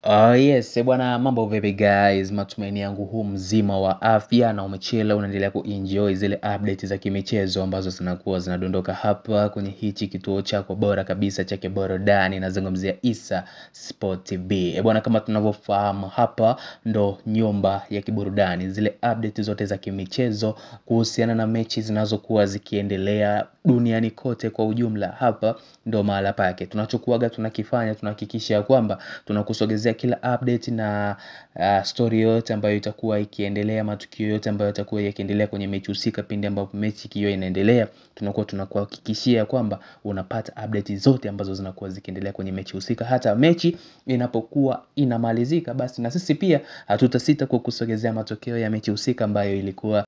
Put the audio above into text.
Oh yes, eh bwana mambo vipi guys, matumaini yangu huu mzima wa afya na umechila unaendelea kuenjoy zile update za kimichezo ambazo zinakuwa zinadondoka hapa kwenye hichi kituo chako bora kabisa cha kiburudani nazungumzia Issa Sport TV. Eh bwana kama tunavyofahamu hapa ndo nyumba ya kiburudani, zile update zote za kimichezo kuhusiana na mechi zinazokuwa zikiendelea duniani kote kwa ujumla hapa ndo mahala pake. Tunachokuaga tunakifanya tunahakikisha kwamba tunakusogezea kila update na uh, story yote ambayo itakuwa ikiendelea, matukio yote ambayo yatakuwa yakiendelea kwenye mechi husika pindi ambapo mechi ikiwa inaendelea, tunakuwa tunakuhakikishia kwamba unapata update zote ambazo zinakuwa zikiendelea kwenye mechi husika. Hata mechi inapokuwa inamalizika, basi na sisi pia hatutasita kukusogezea matokeo ya mechi husika ambayo ilikuwa